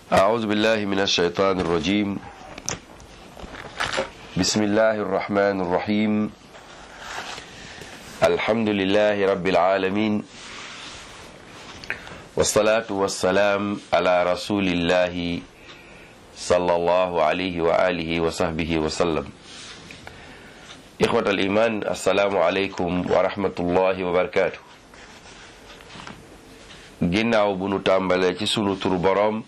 أعوذ بالله من الشيطان الرجيم بسم الله الرحمن الرحيم الحمد لله رب العالمين والصلاة والسلام على رسول الله صلى الله عليه وآله وصحبه وسلم إخوة الإيمان السلام عليكم ورحمة الله وبركاته ginnaaw bu nu tàmbalee ci sunu turu boroom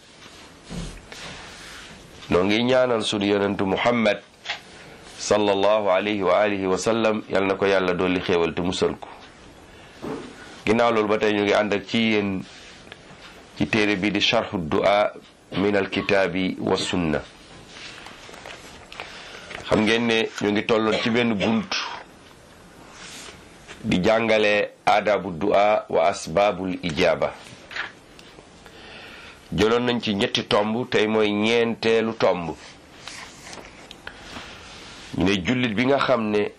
noo ngi ñaanal sunu yonentu muhammad sallallahu alayhi wa alihi wa sallam yal na ko yàlla dolli xéewal te musal ko ginnaaw loolu ba tey ñu ngi ànd ak ci yéen ci téere bi di charhu du'a min alkitaabi wa sunna xam ngeen ne ñu ngi tolloon ci benn bunt di jàngale aadabu du'a wa asbaabul ijaaba jëloon nañ ci ñetti tomb tey mooy ñeenteelu tomb ñu ne jullit bi nga xam ne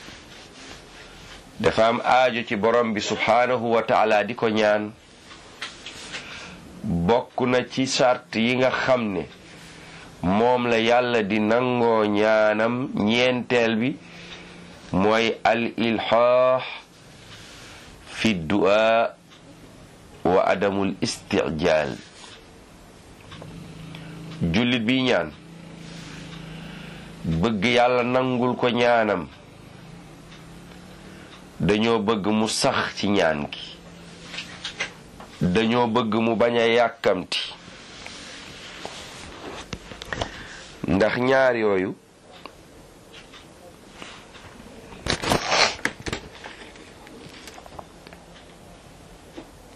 dafa am aajo ci borom bi subhaanahu wa taala di ko ñaan bokk na ci sart yi nga xam ne moom la yàlla di nangoo ñaanam ñeenteel bi mooy al ilhaax fi du'a wa adamul istijaal jullit bi ñaan bëgg yàlla nangul ko ñaanam dañoo bëgg mu sax ci ñaan gi dañoo bëgg mu bañ a yàkkamti ndax ñaar yooyu